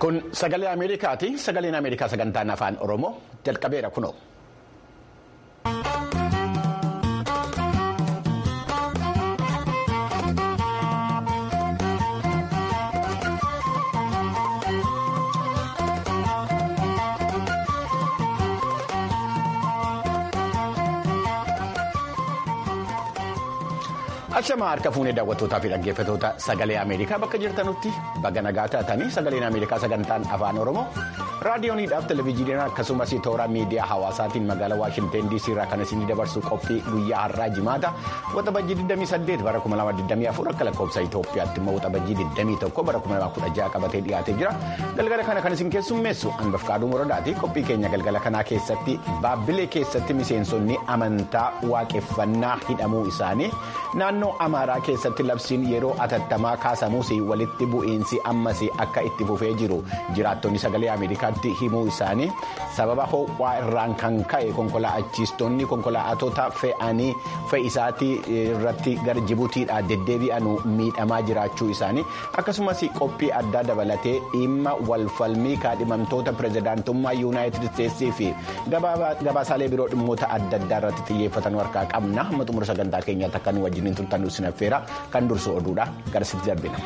Kun sagalee Ameerikaati. Sagaleen Ameerikaa sagantaan afaan Oromoo jalqabeera kunoo. Ashamaa harka fuunee daawwattootaa fi dhaggeeffattoota sagalee Ameerikaa bakka jirtanutti baga nagaa taatanii sagaleen Ameerikaa sagantaan afaan Oromoo raadiyooniidhaaf televezyiiniidhaan akkasumas toora miidiyaa hawaasaatiin magaalaa Waashinteen DC irraa kan isinii dabarsu qophii guyyaa har'aa jimaata waxabajjii 28 bara 2024 akka lakkoofsa Itoophiyaatti immoo waxabajjii 21 bara 2016 qabatee dhiyaatee jira galgala kana kan isin keessummeessu Anbafqaaduu Moradaati qophii keenya galgala kanaa keessatti baabbilee keessatti miseensonni amantaa waaqeffannaa hidhamuu isaanii naannoo. amaaraa keessatti labsiin yeroo atattamaa kaasamuus walitti bu'iinsi ammas akka itti fufee jiru jiraattonni sagalee ameerikaatti himuu isaanii sababa ho'aa irraan kan ka'e konkolaachistoonni konkolaattota fe'anii fe'isaatii irratti gara jibuutiidhaa deddeebi'an miidhamaa jiraachuu isaanii akkasumas qophii addaa dabalatee dhimma walfalmii kaadhimamtoota pirezidaantummaa yuunaayitid isteetsii fi gabaasaalee biroo dhimmoota adda addaa irratti xiyyeeffatan harkaa qabna hamma xumura sagantaa keenyaatti akka nu wajjiniin turtan sinaffeera kan dursu oduudha gara sitti darbina.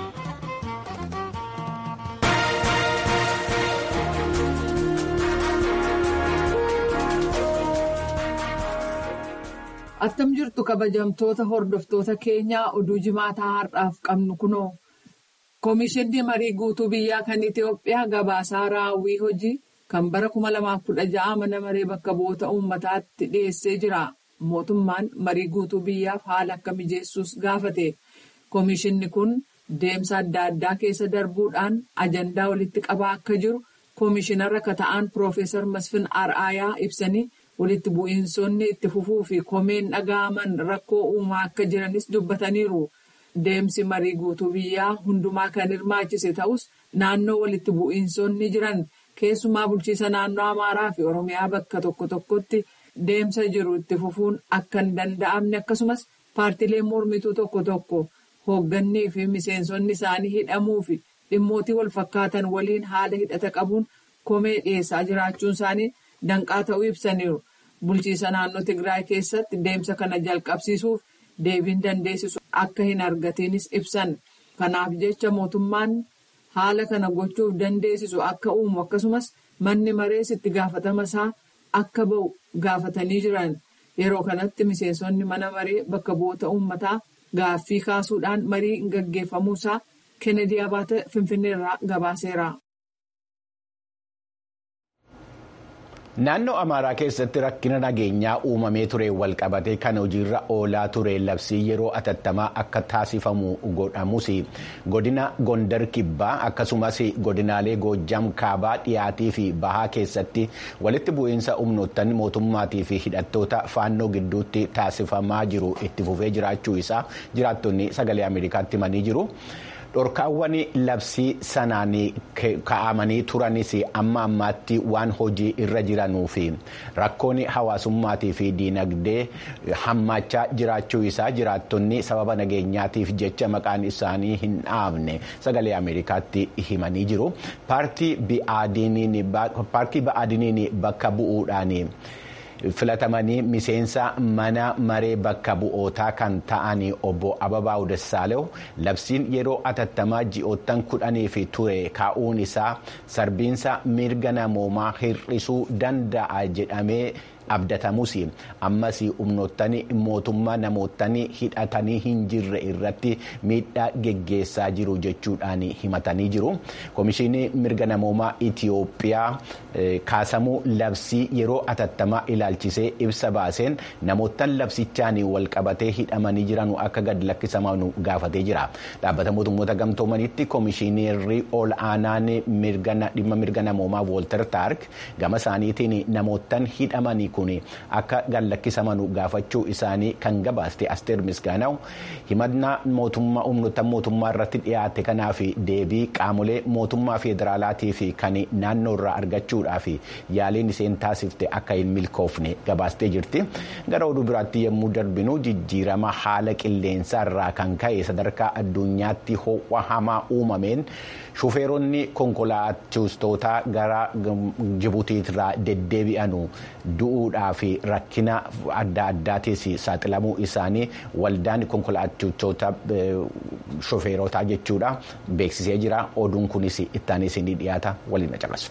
Attam jirtu kabajamtoota hordoftoota keenyaa oduu jimaataa har'aaf qabnu kunoo. Komishinni marii guutuu biyyaa kan Itoophiyaa gabaasaa raawwii hojii kan bara 2016 mana maree bakka bu'oota uummataatti dhiyeessee jira. Mootummaan marii guutuu biyyaaf haala akka mijeessuus gaafate. Komishinni kun deemsa adda addaa keessa darbuudhaan ajandaa walitti qabaa akka jiru komishinara akka ta'an Piroofeesar Masfin Ar'aayaa ibsanii walitti bu'iinsonni itti fufuu fi komeen dhaga'aman rakkoo uumaa akka jiranis dubbataniiru. Deemsi marii guutuu biyyaa hundumaa kan hirmaachise ta'us naannoo walitti bu'iinsonni jiran keessumaa bulchiisa naannoo Amaaraa fi Oromiyaa bakka tokko tokkotti. Deemsa jiru itti fufuun akka hin danda'amne akkasumas paartileen mormituu tokko tokko hooggannii fi miseensonni isaanii hidhamuu fi dhimmootii wal fakkaatan waliin haala hidhata qabuun komee dhiyeessaa jiraachuun isaanii danqaa ta'uu ibsaniiru. Bulchiisa naannoo Tigraay keessatti deemsa kana jalqabsiisuuf deebiin dandeessisu akka hin argatiinis ibsan. Kanaaf jecha mootummaan haala kana gochuuf dandeessisu akka uumu akkasumas manni marees itti gaafatama isaa. Akka ba'u gaafatanii jiran yeroo kanatti miseensonni mana maree bakka bu'oota uummataa gaaffii kaasuudhaan marii gaggeeffamuusaa Kennedy Abaate Finfinneerraa gabaaseera. Naannoo Amaaraa keessatti rakkina nageenyaa uumamee ture walqabatee kan hojiirra oolaa ture labsii yeroo atattamaa akka taasifamu godhamus godina Gondar Kibbaa akkasumas godinaalee Goojjam Kaabaa dhiyaatii fi bahaa keessatti walitti bu'iinsa humnoottan mootummaatii fi hidhattoota faannoo gidduutti taasifamaa jiru itti fufee jiraachuu isaa jiraattonni sagalee Ameerikaatti himanii jiru. dhorkaawwan labsii sanaan ka'amanii turanis amma ammaatti waan hojii irra jiranuu fi rakkoon hawaasummaatii fi diinagdee hammaachaa jiraachuu isaa jiraattonni sababa nageenyaatiif jecha maqaan isaanii hin dhaabne sagalee ameerikaatti himanii jiru paartii ba'aadiniin bakka bu'uudhaan. filatamanii miseensa mana maree bakka bu'ootaa kan ta'an obbo Ababaa'u Dassaaleu labsiin yeroo atattamaa ji'oottan kudhaniif ture kaa'uun isaa sarbiinsa mirga namoomaa hir'isuu danda'a jedhamee abdatamus ammas humnoottan mootummaa namoottan hidhatanii hin jirre irratti miidhaa geggeessaa jiru jechuudhaan himatanii jiru. Komishinii mirga namoomaa Itiyoophiyaa kaasamuu labsii yeroo atattamaa ilaalchisee ibsa baaseen namoottan labsichaan walqabatee hidhamanii jiran akka gad lakkisaman gaafatee jira. Dhaabbata mootummoota gamtoomanitti komishineerri ol aanaan dhimma mirga namoomaa Woolter Taark gama isaaniitiin namoottan hidhamanii kun akka gallakkisaman gaafachuu isaanii kan gabaaste asteer misgaanaw himannaa mootummaa humnoota mootummaa irratti dhiyaate kanaaf deebii qaamolee mootummaa federaalaatii fi kan naannoo irraa argachuudhaaf yaaliin isheen taasifte akka hin milkoofne gabaastee jirti gara oduu biraatti yommuu darbinu jijjiirama haala qilleensaa irraa kan ka'e sadarkaa addunyaatti ho'a hamaa uumameen shufeeronni konkolaachistoota gara jibuutiirraa deddeebi'anu du'uudhaa fi rakkina adda addaatiis saaxilamuu isaanii waldaan konkolaachistoota shufeerotaa jechuudha beeksisee jira oduun kunis ittaanis ni dhiyaata waliin caqasu.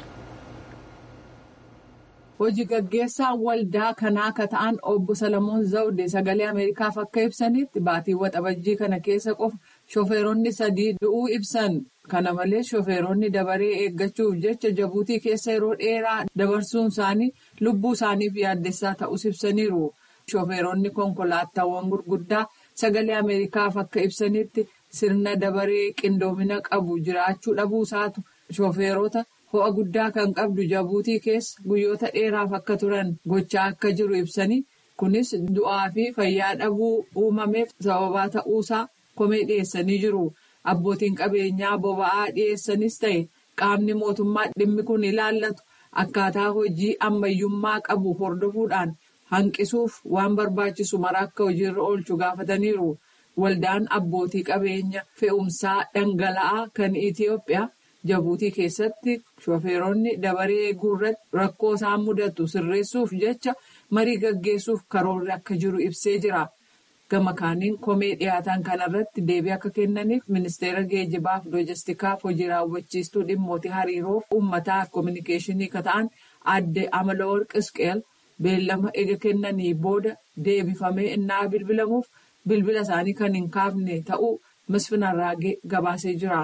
Hojii gaggeessaan waldaa kanaa akka ta'an obbo Salamoon Zawudee sagalee Ameerikaaf akka ibsanitti baatii waxabajjii kana keessa qofa shofeeronni sadii du'uu ibsan. Kana malees shofeeronni dabaree eeggachuuf jecha jabuutii keessa yeroo dheeraa dabarsuun isaanii lubbuu isaaniif yaaddessaa ta'us ibsaniiru. Shofeeronni konkolaataawwan gurguddaa sagalee Ameerikaaf akka ibsanitti sirna dabaree qindoomina qabu jiraachuu dhabuusaatu shofeerota. ho'a guddaa kan qabdu jabuutii keessa guyyoota dheeraaf akka turan gochaa akka jiru ibsanii kunis du'aa fi fayyaa dhabuu uumameef sababaa ta'uusaa komee dhiyeessanii jiru abbootiin qabeenyaa boba'aa dhiyeessanis ta'e qaamni mootummaa dhimmi kun ilaallatu akkaataa hojii ammayyummaa qabu hordofuudhaan hanqisuuf waan barbaachisu mara akka hojiirra oolchu gaafataniiru waldaan abbootii qabeenya fe'umsaa dhangala'aa kan itiyoophiyaa. jabuutii keessatti shofeeronni dabaree eeguu irratti rakkoo isaan mudatu sirreessuuf jecha marii gaggeessuuf karoorri akka jiru ibsee jira gama kaaniin komee dhiyaatan kanarratti deebii akka kennaniif ministeera geejjibaaf loojistikaaf hojii raawwachiistuu dhimmootii hariiroof uummataaf koominikeeshinii kan ta'an adde amalaworq isqeel beellama ega kennanii booda deebifamee innaa bilbilamuuf bilbila isaanii kan hin kaafne ta'uu misfinarraa gabaasee jira.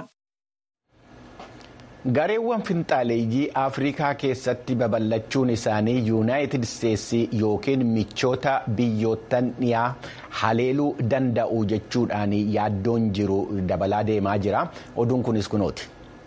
gareewwan finxaaleeyyii afrikaa keessatti babal'achuun isaanii yuunaayitid isteetsii yookiin michoota biyyoottan dhiyaa haleeluu danda'u jechuudhaan yaaddoon jiru dabalaa deemaa jira oduun kunis kunooti.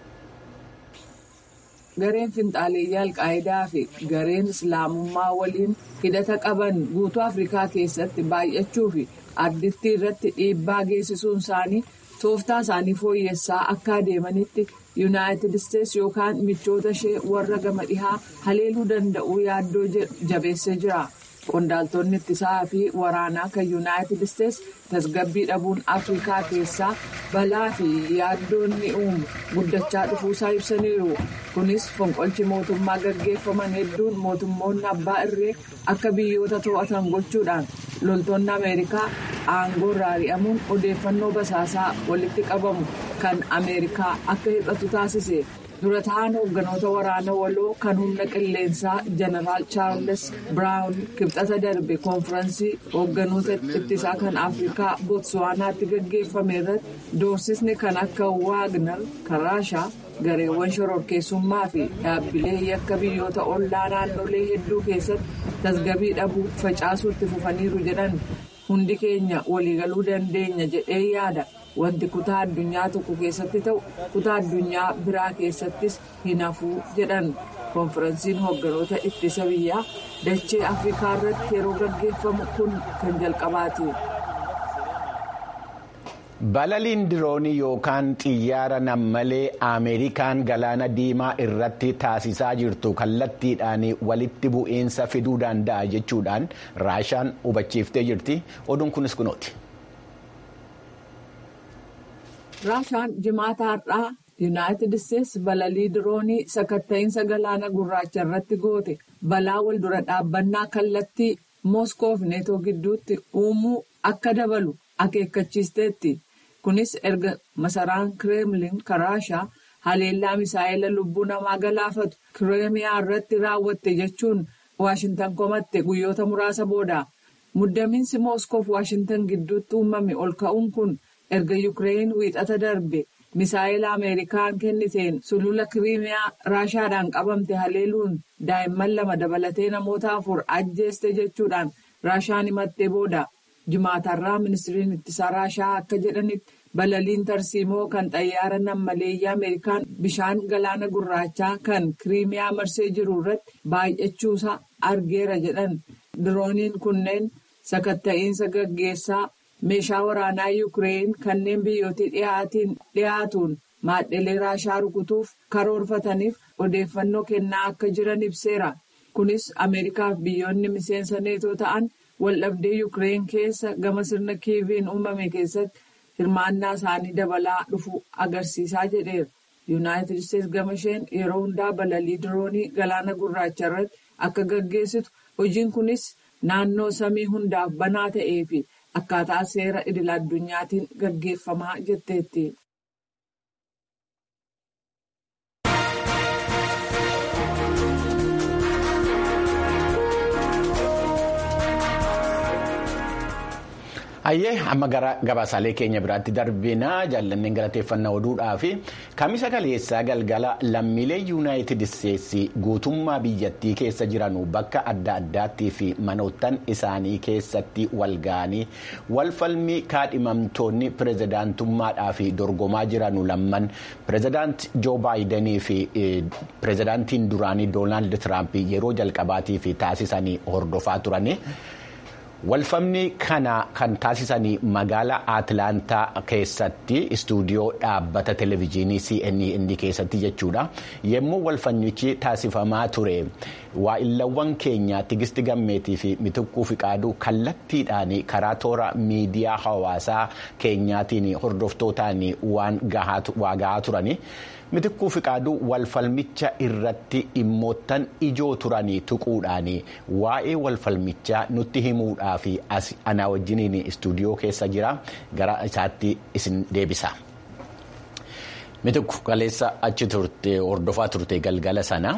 gareen finxaaleeyyii alqaayidaa fi gareen islaamummaa waliin hidhata qaban guutuu afrikaa keessatti baay'achuu fi ardittii irratti dhiibbaa geessisuun isaanii tooftaa isaanii fooyyessaa akka adeemanitti. yuunaayitid isteetsi yookaan michoota ishee warra gama dhihaa haleeluu danda'uu yaaddoo jabeessee jira qondaaltonni ittisaa fi waraanaa kan yuunaayitid isteetsi tasgabbii dhabuun afrikaa keessaa balaa fi yaaddoonni uumu guddachaa dhufuusaa ibsaniiru kunis fonqolchi mootummaa gaggeeffaman hedduun mootummoonni abbaa irree akka biyyoota to'atan gochuudhaan loltoonni ameerikaa aangoo irraa ari'amuun odeeffannoo basaasaa walitti qabamu. kan ameerikaa akka hir'atu taasise dura ta'an hoogganoota waraana waloo kan humna qilleensaa jeneraal chaarles biraawun kibxata darbe koonfiraansii hoogganoota ittisaa kan afrikaa bootswaanaatti gaggeeffame irratti doorsisni kan akka waagner kan raashaa gareewwan shororkeessummaa fi dhaabbilee yakka biyyoota ollaa naannolee hedduu keessatti tasgabbii dhabuu facaasuutti fufaniiru jedhan hundi keenya waliigaluu dandeenya jedhee yaada. wanti kutaa addunyaa tokko keessatti ta'u kutaa addunyaa biraa keessattis hin hafuu jedhan koonfiraansiin hoogganoota ittisa biyyaa dachee afrikaa irratti yeroo gaggeeffamu kun kan jalqabaati. balaliin diroonii yookaan xiyyaara nammalee ameerikaan galaana diimaa irratti taasisaa jirtu kallattiidhaan walitti bu'iinsa fiduu danda'a jechuudhaan raashaan hubachiiftee jirti oduun kunis kunooti. raashaan jimaata har'aa yuunaayitid isteetsi balalii diroonii sakatta'iinsa galaana gurraacha irratti goote balaa wal dura dhaabbannaa kallattii mooskoof neetoo gidduutti uumuu akka dabalu akeekkachiisteetti kunis erga masaraan kireemlin kan raashaa haleellaa misaa'ela lubbuu namaa galaafatu kireemiyaa irratti raawwatte jechuun waashintan komatte guyyoota muraasa booda muddamiinsi mooskoof waashintan gidduutti uumame ol ka'uun kun. erga yuukireen wiixata darbe misaa'ila ameerikaan kenniteen sulula kiriimiyaa raashaadhaan qabamte haleeluun daa'imman lama dabalatee namoota afur ajjeeste jechuudhaan raashaan himattee booda jimaatarraa ministiriin ittisaa raashaa akka jedhanitti balaliin tarsiimoo kan xayyaara nammaleeyyii ameerikaan bishaan galaana gurraachaa kan kiriimiyaa marsee jiru irratti baay'achuusaa argeera jedhan dirooniin kunneen sakatta'iinsa gaggeessaa meeshaa waraanaa yuukireen kanneen biyyootii dhiyaatiin dhiyaatuun maadhelee raashaa rukutuuf karoorfataniif odeeffannoo kennaa akka jiran ibseera. kunis ameerikaaf biyyoonni miseensa neetoo ta'an waldhabdee yuukireen keessa gama sirna kiiviin uumame keessatti hirmaannaa isaanii dabalaa dhufu agarsiisaa jedheera. yuunaayitid isteetsi gama isheen yeroo hundaa balalii diroonii galaana gurraacha irratti akka gaggeessitu hojiin kunis naannoo samii hundaaf banaa ta'ee fi akkaataa seera idil addunyaatiin gaggeeffamaa jetteetti. Hayyee amma gara gabaasaalee keenya biraatti darbinaa jaallanneen galateeffannaa oduudhaa fi kamisa kaleessaa galgala lammiilee yuunaayitid isteetsi guutummaa biyyattii keessa jiran bakka adda addaattii fi manoottan isaanii keessatti wal ga'anii walfalmii kaadhimamtoonni pirezidaantummaadhaa fi dorgomaa jiran lamman pirezidaant joo baayidanii fi pirezidaantiin duraanii doonaald tiraamp yeroo jalqabaatii fi taasisanii hordofaa turani. walfamni kana kan taasisanii magaalaa atlaantaa keessatti istuudiyoo dhaabbata televezyiinii cnn keessatti jechuudha yommuu walfannichi taasifamaa ture waa'illawwan keenya tigisti gammeetii fi mitikkuu fiqaaduu kallattiidhaan karaa toora miidiyaa hawaasaa keenyaatiin hordoftootaan waan gahaa turani. mitikkuu fiqaaduu walfalmicha irratti dhimmoottan ijoo turanii tuquudhaan waa'ee walfalmichaa nutti himuudhaaf ana wajjiniin istuudiyoo keessa jira gara isaatti isin deebisa. mitikku kaleessa achi turte hordofaa turte galgala sana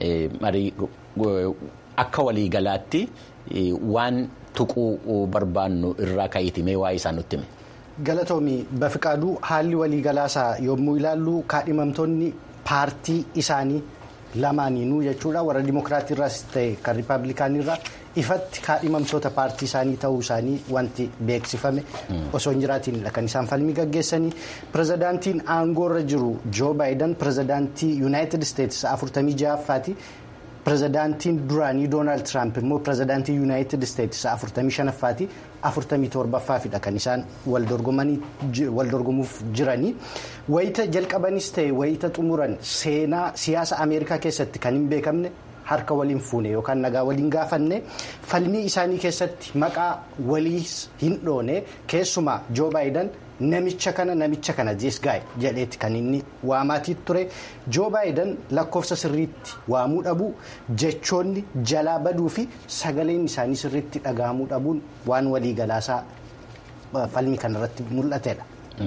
akka waliigalaatti waan tuquu barbaannu irraa ka'itimee waa'ee isaa nutti hime. Galatoomii Bafiqaaduu haalli waliigalaasaa yommuu ilaallu kaadhimamtoonni paartii isaanii lamaaniinuu jechuudha warra dimokiraatii irraas ta'e kan riippaabilikaanii irraa ifatti kaadhimamtoota paartii isaanii ta'uu isaanii wanti beeksifame osoo hin jiraatiinidha kan isaan falmii gaggeessanii pirezidaantiin aangoorra jiru joo baayidan pirezidaantii yuunaayitid isteetsi afurtamii ja'affaati. pirezidaantiin duraanii doonaald tiraamp immoo pirezidaantii yuunaayitid isteetsi afurtamii shanaffaati afurtamii torbaffaafidha kan isaan wal dorgomuuf jiranii wayita jalqabanis ta'e wayita xumuran seenaa siyaasa ameerikaa keessatti kan hin beekamne harka waliin fuune yookaan nagaa waliin gaafanne falmii isaanii keessatti maqaa waliis hin dhoone keessumaa joo baayidan. Namicha kana namicha kana jeesgaay jedheeti kan inni waamaatii ture joo baayidan lakkoofsa sirriitti waamuu dhabuu jechoonni jalaa baduu fi sagaleen isaanii sirriitti dhagahamuu dhabuun waan waliigalaasaa falmii kanarratti mul'atedha.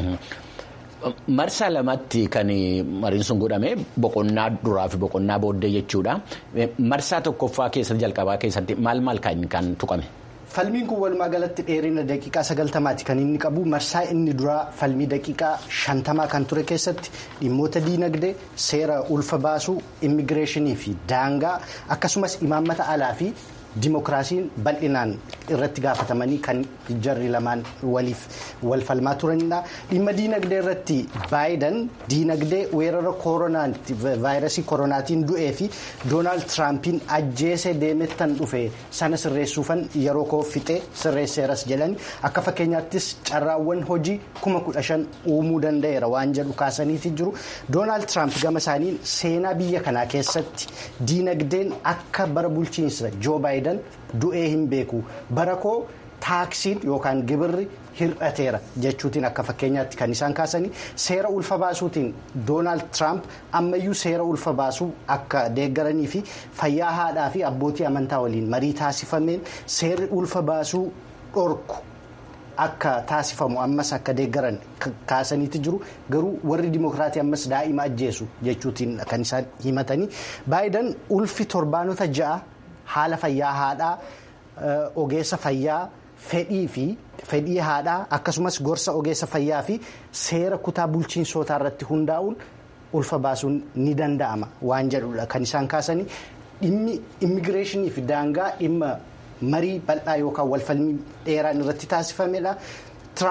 Marsaa lamatti kan mariin sun godhame boqonnaa duraa fi boqonnaa booddee jechuudha. Marsaa tokkoffaa keessatti jalqabaa keessatti maal maal kan tuqame? Falmiin kun walumaa galatti dheerina daqiiqaa sagaltamaati kan inni qabu marsaa inni duraa falmii daqiiqaa shantamaa kan ture keessatti dhimmoota diinagdee seera ulfa baasuu immigireeshinii fi daangaa akkasumas imaammata alaa fi dimokiraasiin bal'inaan irratti gaafatamanii kan jarri lamaan waliif wal falmaa turanidha. Dhimma diinagdee irratti baayidan diinagdee weerara kooronaatti vaayirasii koronaatiin du'ee fi doonaald tiraampiin ajjeesee deemettan dhufe sana sirreessuufan yeroo koo fixee sirreesseeras jedhani akka fakkeenyaattis carraawwan hojii kuma kudha shan uumuu danda'eera waan jedhu kaasaniiti jiru. Doonaald tiraamp gama isaaniin seenaa biyya kanaa keessatti diinagdeen akka bara bulchiinsa joo baayidan du'ee hin beeku bara koo taaksiin yookaan gibirri hir'ateera jechuutiin akka fakkeenyaatti kan isaan kaasanii seera ulfa baasuutiin doonaald tiraamp ammayyuu seera ulfa baasuu akka deeggaranii fi fayyaa haadhaa fi abbootii amantaa waliin marii taasifameen seerri ulfa baasuu dhorku. Akka taasifamu ammas akka deeggaran kaasaniiti jiru garuu warri dimokiraatii ammas daa'ima ajjeesu jechuutiin kan isaan himatanii baayidan ulfi torbaanota ja'a haala fayyaa haadhaa ogeessa fayyaa fedhii fi fedhii haadhaa akkasumas gorsa ogeessa fayyaa fi seera kutaa bulchiinsootaa irratti hundaa'uun ulfa baasuun ni danda'ama waan jedhudha kan isaan kaasanii dhimmi immigireeshinii fi daangaa dhimma. marii bal'aa yookaan walfalmii dheeraan irratti taasifamedha. Tiraamp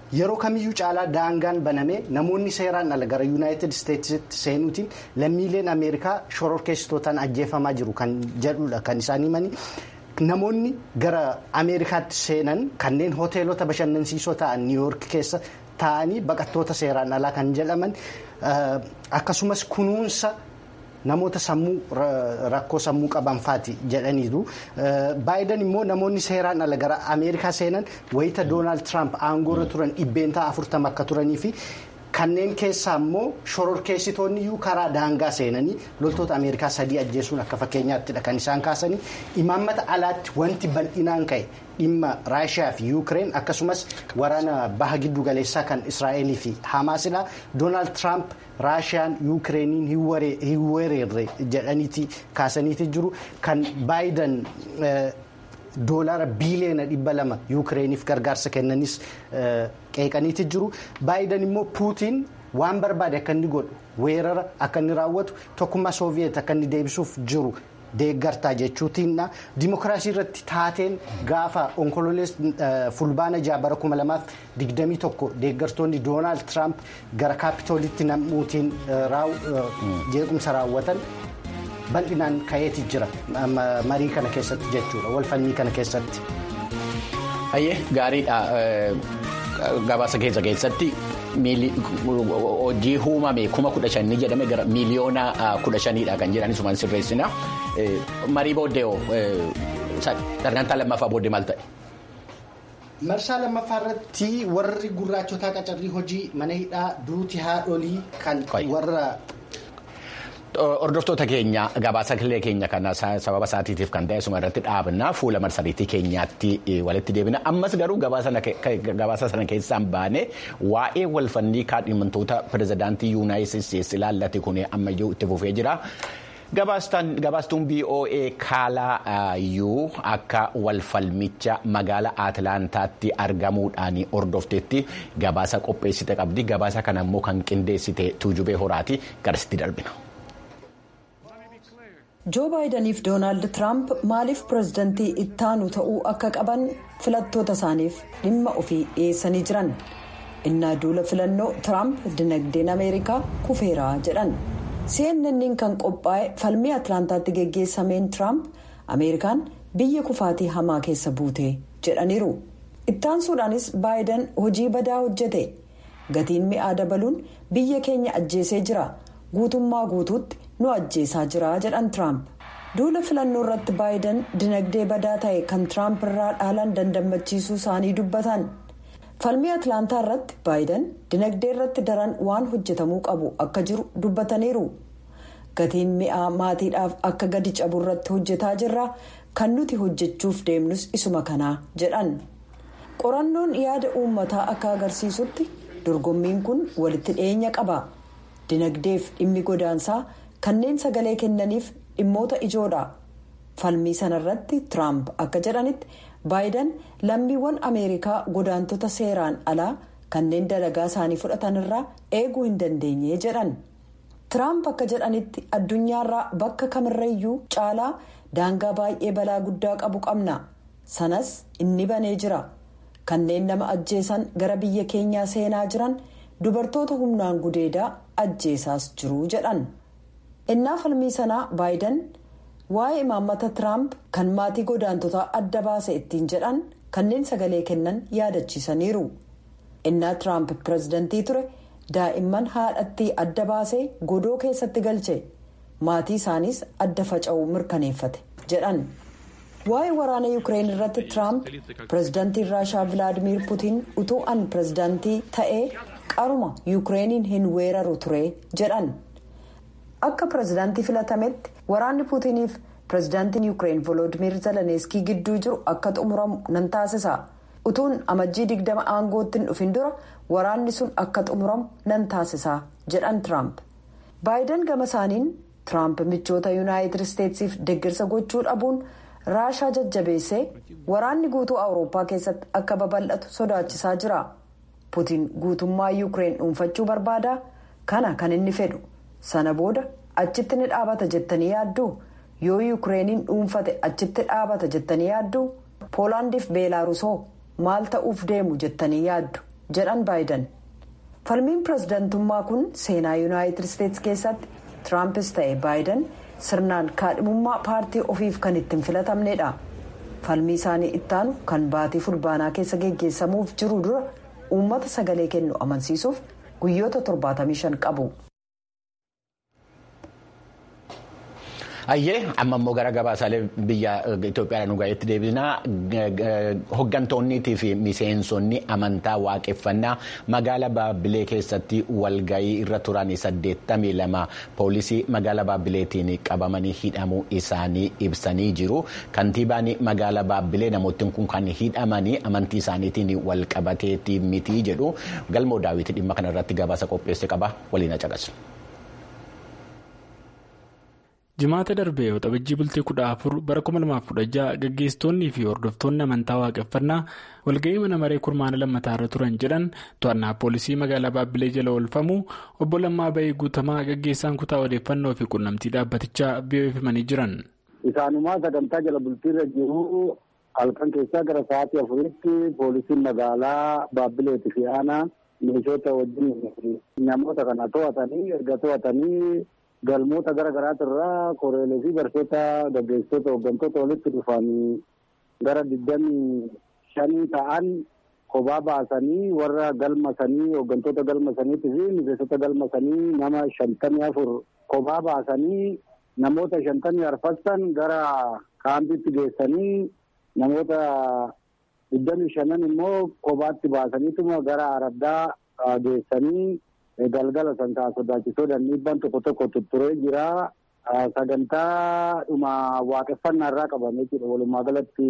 yeroo kamiyyuu caalaa daangaan banamee namoonni seeraan ala gara yuunaayitid isteetsitti seenuutiin lammiileen ameerikaa shororkeessitootaan ajjeefamaa jiru kan jedhudha kan isaan himanii. Namoonni gara Ameerikaatti seenan kanneen hoteelota bashannansiisoo ta'an niiwuyoork keessa taa'anii baqattoota seeraan alaa kan jedhaman akkasumas kunuunsa namoota sammuu rakkoo sammuu qaban faati jedhaniiru. Baayiden immoo namoonni seeraan ala gara Ameerikaa seenan wayita Doonaald Tiraamp aangoorra turan dhibbeentaa afurtama akka turanii fi. Kanneen keessaa immoo shororkeessitoonni iyyuu karaa daangaa seenanii loltoota Ameerikaa sadii ajjeesuun akka fakkeenyaattidha kan isaan kaasanii imaammata alaatti wanti bal'inaan ka'e dhimma Raashiyaa fi Yuukireen akkasumas waraana baha giddu galeessaa kan Israa'elii fi Hamaasidha. Doonaald Tiraamp Raashiyaan Yuukireeniin hin weerarre jedhaniiti kaasaniiti jiru kan Baayiden. Doolaara biiliyoona dhibba lama Yuukireeniif gargaarsa kennanis qeeqaniiti jiru. Baayiden immoo Puutiin waan barbaade akka inni godhu weerara akka inni raawwatu tokkummaa Sooviyeet akka inni deebisuuf jiru deeggartaa jechuutiinna. Dimookiraasii irratti taateen gaafa onkololees fulbaana jaha bara kuma lamaaf digdamii tokko deeggartoonni Doonaald Tiraamp gara kaapitoolitti namuutiin jeequmsa raawwatan. bal'inaan ka'eeti jira marii kana keessatti jechuudha walfalmii kana keessatti. Hayyee gaariidha gabaasa keessa keessatti hojii uumame kuma kudha shanii jedhame gara miiliyoona kudha shaniidha kan jedhan isumaan sirreessina marii booddee sagantaa lammaffaa booddee maal ta'e. Marsaa lammaffaa irratti warri gurraachotaa qacarrii hojii mana hidhaa duuti haadholii kan warra. Hordoftoota keenya gabaasa keenya kana sababa isaatiitiif kan ta'e suma irratti dhaabna fuula marsariitii keenyaatti walitti deebina ammas garuu gabaasa sana keessaan baane waa'ee walfannii kaadhimamtoota pirezidaantii yuunaayitid isteetsi ilaallate kun ammayyuu itti fufee jira. Gabaastuun BOA kaalaa iyyuu akka walfalmicha magaala Atilaantaatti argamuudhaan hordofteetti gabaasa qopheessite qabdi. Gabaasa kana immoo kan qindeessite tuujubee horaati garasitti darbina. joo baayidaniif doonaald tiraamp maaliif pirezidantii ittaanu ta'uu akka qaban filattoota isaaniif dhimma ofii dhiyeessanii jiran innaa duula filannoo tiraamp dinagdeen ameerikaa kufeeraa jedhan cnnn kan qophaa'e falmii atilaantaatti geggeessameen tiraamp ameerikaan biyya kufaatii hamaa keessa buute jedhaniiru ittaansuudhaanis baayidan hojii badaa hojjete gatiin mi'aa dabaluun biyya keenya ajjeesee jira guutummaa guutuutti. nu ajjeesaa jira jedhan tiraamp duula filannoo irratti baayidan dinagdee badaa ta'e kan tiraamp irraa dhaalan dandamachiisuu isaanii dubbatan falmii atilaantaa irratti baayidan dinagdee irratti daran waan hojjetamuu qabu akka jiru dubbataniiru gatiin mi'aa maatiidhaaf akka gadi cabu irratti hojjetaa jirra kan nuti hojjechuuf deemnus isuma kanaa jedhan qorannoon yaada uummataa akka agarsiisutti dorgommiin kun walitti dhiyeenya qaba dinagdeef dhimmi godaansaa. kanneen sagalee kennaniif dhimmoota ijoodha falmii sanarratti tiraamp akka jedhanitti baayidan lammiiwwan ameerikaa godaantota seeraan alaa kanneen dalagaa isaanii fudhatan irraa eeguu hin dandeenye jedhan tiraamp akka jedhanitti addunyaarraa bakka kamirrayyuu caalaa daangaa baay'ee balaa guddaa qabu qabna sanas inni banee jira kanneen nama ajjeesan gara biyya keenyaa seenaa jiran dubartoota humnaan gudeedaa ajjeesaas jiru jedhan. innaa falmii sanaa baayidan waa'ee imaammata tiraamp kan maatii godaantotaa adda baase ittiin jedhan kanneen sagalee kennan yaadachiisaniiru innaa tiraamp pirezidantii ture daa'imman haadhattii adda baasee godoo keessatti galche maatii isaaniis adda faca'uu mirkaneeffate jedhan waa'ee waraana yuukireen irratti tiraamp pirezidantiin raashaa vilaadimiir putiin utuu an pirezidantii ta'ee qaruma yuukireeniin hin weeraru ture jedhan. akka pirezidaantii filatametti waraanni puutiniif pirezidaantiin yuukireen volodimir zalaneeskii gidduu jiru akka xumuramu nan taasisa utuun amajjii digdama aangootti hin dhufin dura waraanni sun akka xumuramu nan taasisa jedhan tiraamp baayidan gama isaaniin tiraamp michoota yuunaayitid isteetsiif deeggarsa gochuu dhabuun raashaa jajjabeessee waraanni guutuu awurooppaa keessatti akka babal'atu sodaachisaa jira puutiin guutummaa yuukireen dhuunfachuu barbaada kana kan inni fedhu. sana booda achitti ni dhaabata jettanii yaaddu yoo yuukireeniin dhuunfate achitti dhaabata jettanii yaaddu poolaandiif beelaarusoo maal ta'uuf deemu jettanii yaaddu jedhan baayiden falmiin pirezidantummaa kun seenaa yuunaayitid isteetsi keessatti tiraampis ta'e baayiden sirnaan kaadhimummaa paartii ofiif kan ittiin filatamnedha falmii isaanii ittaanu kan baatii fulbaanaa keessa geggeessamuuf jiru dura uummata sagalee kennu amansiisuuf guyyoota 75 qabu. Ayyee amma immoo gara gabaasaalee biyya Itoophiyaa nu gaheetti deebinaa hoggantoonnii fi miseensonni amantaa waaqeffannaa magaalaa Baabbilee keessatti walgahii irra turan 82 poolisii magaalaa Baabbileetiin qabamanii hidhamuu isaanii ibsanii jiru. Kantiibaan magaalaa Baabbilee namootni kun kan hidhamanii amantii isaaniitiin wal qabateetti miti jedhu galmoo daawwitii dhimma kanarratti gabaasa qopheesse qaba waliin caqasu. jimaata darbee waxabajjii bultii kudha afur bara 2016 gaggeessitoonnii fi hordoftoonni amantaa waaqeffannaa walga'ii mana maree kurmaana lammataa irra turan jedhan to'annaa poolisii magaalaa baabbilee jala oolfamu obbo Lammaa Bayii Guutamaa gaggeessaan kutaa odeeffannoo fi quunnamtii dhaabbatichaa BBC'f himanii jiran. Isaanumaa sagantaa jala bultiirra jiru halkan keessaa gara sa'aatii afuritti poolisiin magaalaa baabbileeti fi aanaa meeshoota wajjin namoota kana to'atanii erga to'atanii. galmoota gara garaati irraa koreelee fi barsoota gaggeessitoota hooggantoota walitti dhufan gara digdamii shanii ta'an kophaa baasanii warra galmasanii hooggantoota galmasaniitii fi miseensota galmasanii nama shantamii afur kophaa baasanii namoota shantamii arfassan gara kaampiitti geessanii namoota digdamii shanan immoo kophaatti baasaniituma gara araddaa geessanii. galgala santaa sodaachisoodhaan dhiibbaan tokko tokko tutturee jira. Sagantaa dhuma waaqeffannaa irraa qabame jechuudha. Walumaa galatti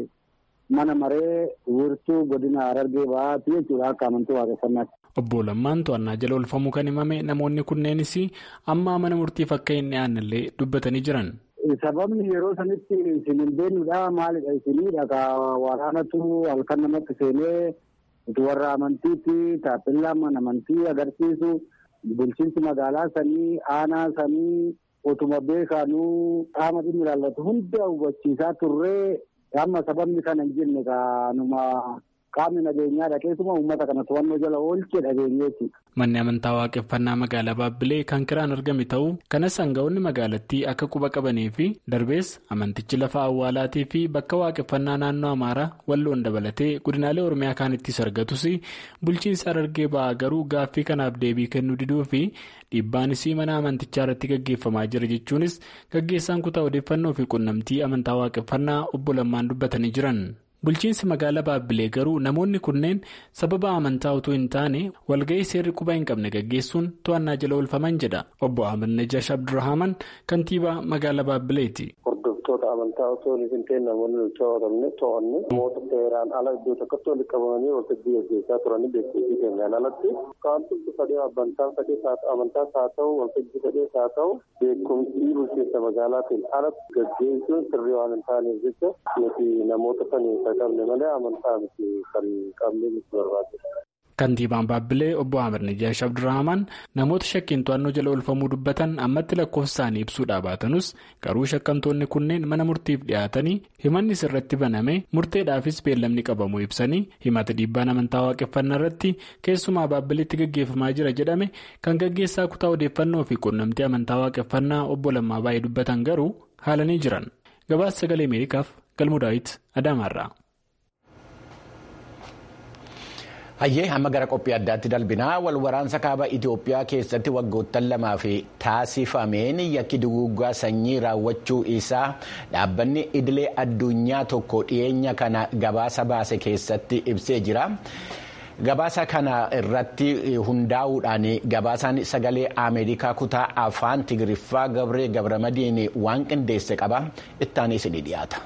mana maree wiirtuu godina Harargee bahaati jechuudha akka amantii waaqeffannaatti. Obbo Lammaan to'annaa jala oolfamuu kan himame namoonni kunneenis amma mana murtiif akka hin dhiyaannellee dubbatanii jiran. Sababni yeroo sanitti isin hin beeknudha maalidha isinidha ka waraanatu halkan namatti seenee. warra amantiitti taappellaa mana amantii agarsiisu bulchiinsi magaalaa sanii aanaa sanii otuma beekaanuu qaama dhimmi ilaallatu hunda hubachiisaa turree amma sababni kana hin jenne kaanuma qaamni nageenyaa dhaqeessuma uummata kana to'annoo jala oolchee dhageenyeeti. Manni amantaa waaqeffannaa magaalaa Baabbilee kan kiraan argame ta'uu kanas hanga'oonni magaalattii akka quba qabanii fi darbees amantichi lafa awwaalaatii fi bakka waaqeffannaa naannoo Amaaraa walloon dabalatee godinaalee Oromiyaa kaanittis argatus bulchiinsa Harargee ba'aa garuu gaaffii kanaaf deebii kennuu diduu fi dhiibbaanis mana amantichaa irratti gaggeeffamaa jira jechuunis gaggeessaan kutaa odeeffannoo fi quunnamtii amantaa waaqeffannaa obbo Lammaan dubbatanii jiran. bulchiinsi magaalaa baabbilee garuu namoonni kunneen sababa amantaa utuu hin taane walga'ii seerri quba hin qabne gaggeessuun to'annaa jala oolfaman jedha obbo Ahmed Najash Abdurrahaman kantiibaa magaalaa baabbileeti. hordoftoota amantaa osoo hin ta'in namoonni nuti to'atamne to'anne namoota seeraan ala iddoo tokkotti walitti qabamanii waltajjii gaggeessaa turanii beeksisii keenyaan alatti kaantumti fedhee amantaa fedhee amantaas haa ta'u waltajjii fedhees haa ta'u beekumsii bulchiinsa magaalaatiin alatti gaggeessuun sirrii waan hin taaneef jecha nuti namoota sanii qabne malee amantaa miti kan qabne nuti barbaachisa. Kantiibaan Baabbilee obbo Ahmed Najaash Abdurrahaman namoota shakkiin to'annoo jala oolfamuu dubbatan ammatti lakkoofsa isaanii ibsuudhaa baatanus garuu shakkamtoonni kunneen mana murtiif dhiyaatanii himanni sirratti baname murteedhaafis beellamni qabamuu ibsanii himata dhiibbaan amantaa waaqeffannaa irratti keessumaa Baabbileetti gaggeeffamaa jira jedhame kan gaggeessaa kutaa odeeffannoo fi quunnamtii amantaa waaqeffannaa obbo Lammaa baay'ee dubbatan garuu haalanii jiran gabaasa sagalee Ameerikaaf galmoo daawit Adaamaarraa. Hayyee amma gara qophii addaatti dalbinaa wal waraansa kaaba Itoophiyaa keessatti waggoottan lamaa fi taasifameen yakki duguuggaa sanyii raawwachuu isaa dhaabbanni idilee addunyaa tokko dhiyeenya kana gabaasa baase keessatti ibsee jira. Gabaasa kana irratti hundaa'uudhaan gabaasaan sagalee Ameerikaa kutaa afaan Tigiriffaa Gabree Gabramadiin waan qindeesse qaba. Ittaanis ni dhiyaata.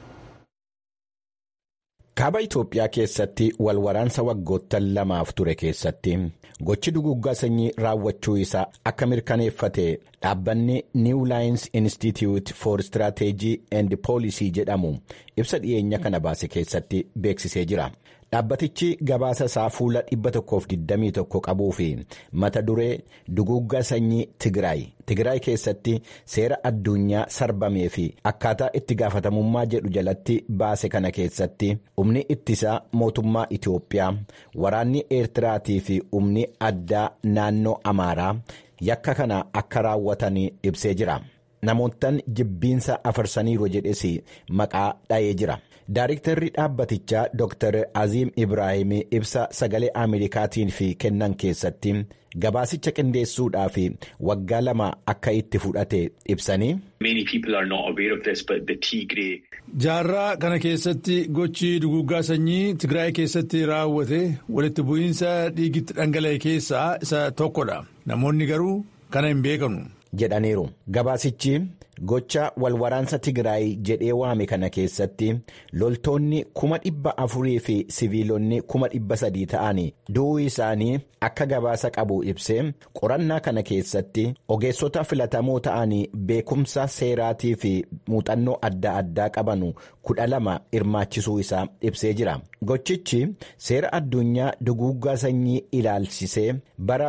Kaaba Itoophiyaa keessatti wal waraansa waggoottan lamaaf ture keessatti gochi duguuggaa sanyii raawwachuu isaa akka mirkaneeffate dhaabbanni New Lines Institute for Strategy and Policy jedhamu ibsa dhiyeenya kana baase keessatti beeksisee jira. dhaabbatichi gabaasa isaa fuula 121 qabuu fi mata duree duguuggaa sanyii tigraay tigraay keessatti seera addunyaa sarbamee fi akkaataa itti gaafatamummaa jedhu jalatti baase kana keessatti humni ittisaa mootummaa itiyoophiyaa waraanni eertiraatii fi humni addaa naannoo amaaraa yakka kana akka raawwatan ibsee jira. namoottan jibbiinsa afarsaniiru jedhes maqaa dha'ee jira daariktarri dhaabbatichaa dr aziim ibraahim ibsa sagalee ameerikaatiin fi kennan keessatti gabaasicha qindeessuudhaaf waggaa lama akka itti fudhate ibsanii. jaarraa kana keessatti gochi duguuggaa sanyii tigraay keessatti raawwate walitti bu'iinsa dhiigitti dhangala'e keessaa isa tokkodha namoonni garuu kana hin beekanu. jedhaniiru gabaasichi gocha walwaraansa tigraay jedhee waame kana keessatti loltoonni kuma dhibba afurii fi siviilonni kuma dhibba sadii ta'an du'uu isaanii akka gabaasa qabu ibsee qorannaa kana keessatti ogeessota filatamoo ta'an beekumsa seeraatii fi muuxannoo adda addaa qaban kudha lama hirmaachisuu isaa ibsee jira gochichi seera addunyaa duguuggaa sanyii ilaalchisee bara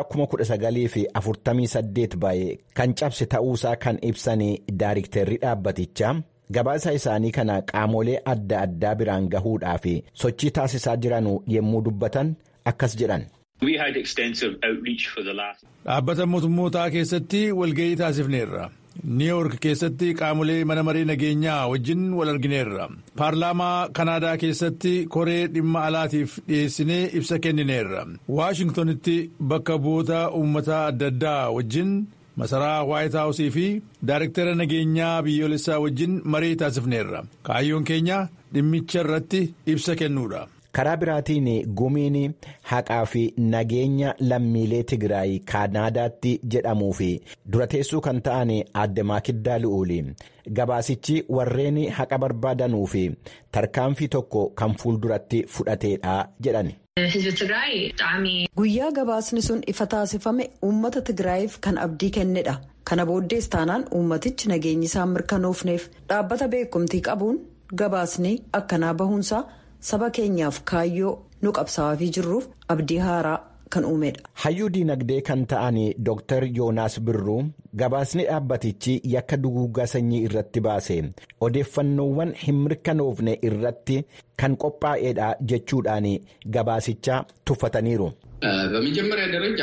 1948 baay'ee kan cabse ta'uusaa kan ibsan daariktarri dhaabbatichaa gabaasa isaanii kana qaamolee adda addaa biraan gahuudhaaf sochii taasisaa jiran yommuu dubbatan akkas jedhan. dhaabbata mootummootaa keessatti walga'ii taasifneerra. niiwoork keessatti qaamolee mana maree nageenyaa wajjin wal argineerra paarlaamaa kanaadaa keessatti koree dhimma alaatiif dhiyeessinee ibsa kennineerra waashingtonitti bakka bu'oota uummataa adda addaa wajjin masaraa waayit haawusii fi daariktara nageenyaa biyyoolessaa wajjin marii taasifneerra kaayyoon keenya dhimmicha irratti ibsa kennuudha. karaa biraatiin gumiin haqaa fi nageenya lammiilee tigraay kaanaadaatti jedhamuu fi durateessuu kan ta'an adde maakiddaa lu'uuli gabaasichi warreen haqa barbaadanuu fi tarkaanfii tokko kan fuulduratti fudhateedha jedhan. guyyaa gabaasni sun ifa taasifame uummata tigraayiif kan abdii kennedha kana booddees taanaan uummatichi nageenyi isaa mirkanoofneef dhaabbata beekumtii qabuun gabaasni akkanaa bahuunsaa. saba keenyaaf kaayyoo nu qabsaa'aa jirruuf abdii haaraa kan uumedha. hayyuu diinagdee kan ta'an dr yoonaas birruu gabaasni dhaabbatichi yakka duguuggaa sanyii irratti baase odeeffannoowwan hin mirkanoofne irratti kan qophaa'edha jechuudhaan gabaasicha tuffataniiru. በመጀመሪያ ደረጃ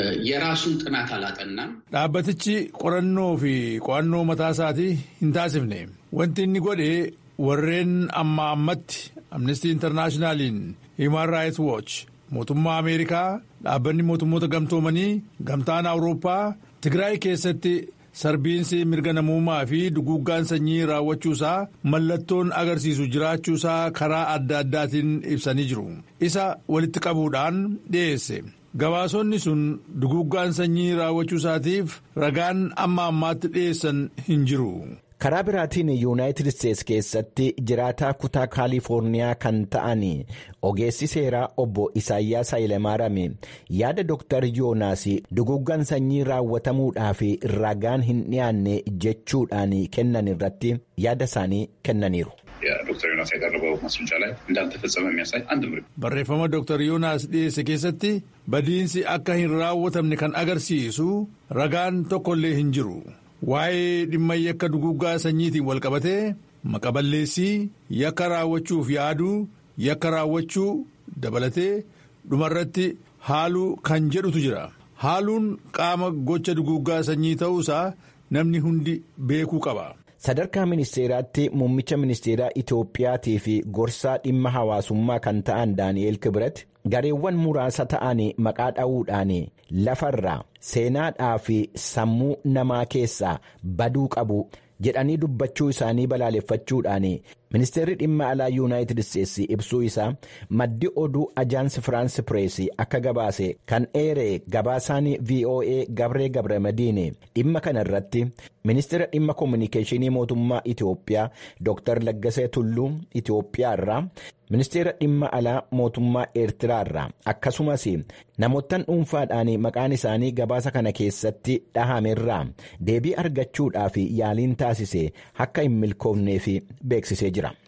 የራሱን ጥናት አላጠናም። dhaabbatichi qorannoo fi qo'annoo mataa isaatii hin taasifne wanti inni godhe warreen amma ammatti amnestii intarnaashinaaliin hiiman raayit wooch mootummaa ameerikaa dhaabbanni mootummoota gamtoomanii gamtaan awurooppaa tigraay keessatti sarbiinsi mirga namummaa fi duguuggaan sanyii raawwachuusaa mallattoon agarsiisu jiraachuusaa karaa adda addaatiin ibsanii jiru isa walitti qabuudhaan dhiyeesse. gabaasonni sun duguuggaan sanyii raawwachuusaatiif ragaan amma ammaatti dhiyeessan hin jiru. karaa biraatiin yuunaayitid isteetsi keessatti jiraataa kutaa kaalifoorniyaa kan ta'an ogeessi seeraa obbo isaayyaas hayilemaaram yaada dooktar yoonaas duguuggaan sanyii raawwatamuudhaaf ragaan hin dhiyaanne jechuudhaan kennan irratti yaada isaanii kennaniiru. ዶክተር ዮናስ ያቀረበው ማስረጃ ላይ እንዳልተፈጸመ የሚያሳይ አንድ ምር barreeffama dooktar yoonaas dhiyeesse keessatti badiinsi akka hin raawwatamne kan agarsiisu ragaan tokkollee hin jiru. waa'ee dhimma yakka duguuggaa sanyiitiin walqabatee maqaballeessii yakka raawwachuuf yaaduu yakka raawwachuu dabalatee dhumarratti haaluu kan jedhutu jira haaluun qaama gocha duguuggaa sanyii ta'uusaa namni hundi beekuu qaba. sadarkaa ministeeraatti muummicha ministeeraa itoophiyaatii fi gorsaa dhimma hawaasummaa kan ta'an daani'eel kibret gareewwan muraasa ta'an maqaa dha'uudhaan lafarraa seenaadhaa fi sammuu namaa keessaa baduu qabu jedhanii dubbachuu isaanii balaaleffachuudhaan ministeerri dhimma alaa yuunaayitid isteetsi ibsuu isaa maddi oduu ajaansi firaansi pireesii akka gabaase kan eeree gabaasaan voa gabree gabramadiin dhimma kana irratti ministeera dhimma koominikeeshinii mootummaa itiyoophiyaa dr laggasee tulluu itiyoophiyaa irraa ministeera dhimma alaa mootummaa eertiraa irraa akkasumas namoottan dhuunfaadhaan maqaan isaanii gabaasa kana keessatti dhahamerraa deebii argachuudhaaf yaaliin taasise akka hin milkoofneef beeksisee jira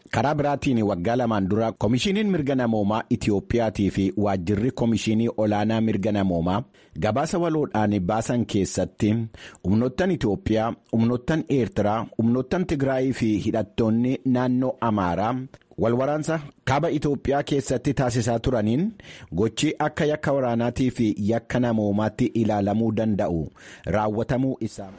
karaa biraatiin waggaa lamaan dura koomishiniin mirga namoomaa itiyoophiyaatii fi waajjirri koomishinii olaanaa mirga namoomaa gabaasa waloodhaan baasan keessatti humnoottan itiyoophiyaa humnoottan eertiraa humnoottan tigraayii fi hidhattoonni naannoo amaaraa walwaraansa kaaba itiyoophiyaa keessatti taasisaa turaniin gochi akka yakka waraanaatii fi yakka namoomaatti ilaalamuu danda'u raawwatamuu isaa.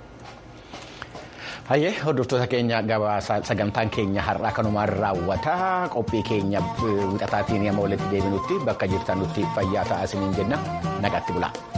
Hayyee hordoftoota keenya gabaasa sagantaan keenya har'aa kanumaan raawwataa qophii keenya wixataatiin yemmuu walitti deebinutti bakka jirtan nutti fayyaa ta'aa isiniin jenna nagaatti bulaa.